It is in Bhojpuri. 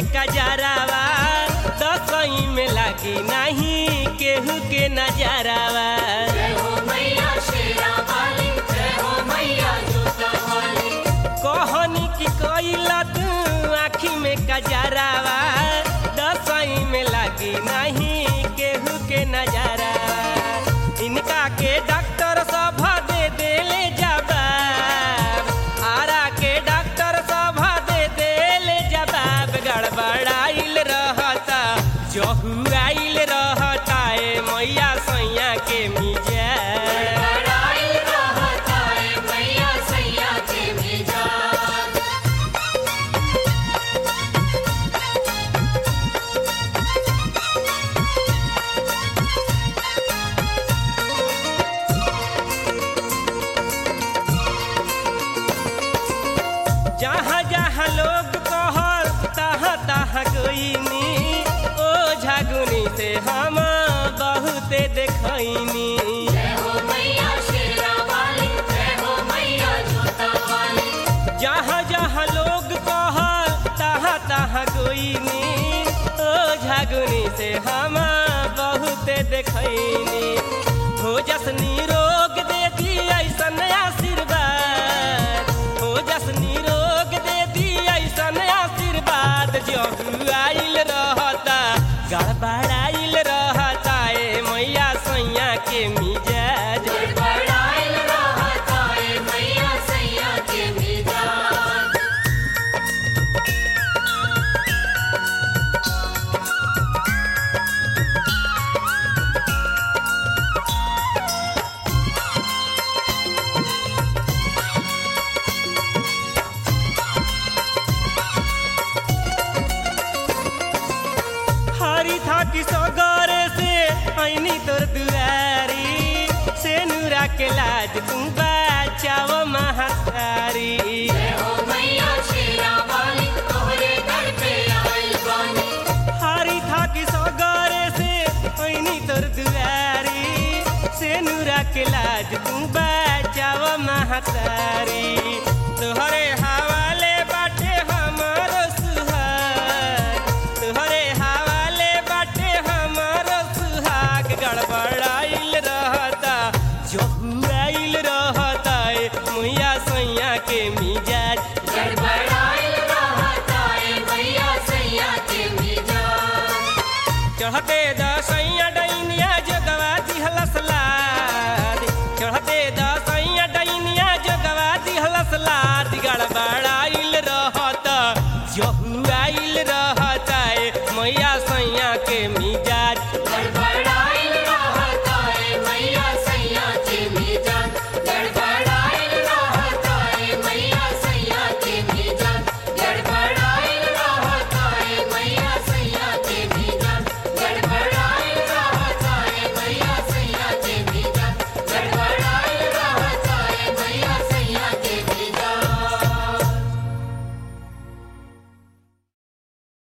कजरावा दसई में लागी नहीं केहू के नजरावा जय हो मैया शेरा वाली जय हो मैया जोता वाली कहनी की कैला तू आँखी में कजरावा दसई में लागी नहीं केहू के नजरावा इनका के डॉक्टर सब दे देले जवाब आरा के डॉक्टर सब दे देले जवाब गड़बड़ाइल रहता जहुआइल रहता ए मैया सैया के मिजाज लड़ाई रहता है मैया सैया के मिजाज जहाँ जहाँ लोग कहल तहाँ तहाँ गईनी ओ झगुनी से हम बहुते देखनी जय हो मैया शेरा वाली जय हो मैया जोता वाली जहाँ जहाँ लोग कहल तहाँ तहाँ गईनी ओ झगुनी से हम बहुते देखनी हो जसनी रोग दे दी ऐसन आशीर्वाद हो जसनी रोग दे दी ऐसन आशीर्वाद जब आइल रहता गड़बड़ाइल रहता ए मैया सैया के मिजाज लड़ाई रहता है मैया सैया के मिजाज हरी था कि सगरे से ऐनी तोर दुआरी से नूरा के लाज तू बचाव महातारी जय हो मैया शेरा वाली तोहरे दर पे आई बानी हरी था कि सगरे से ऐनी तोर दुआरी से नूरा के लाज तू बचाव महातारी तोहरे हवाले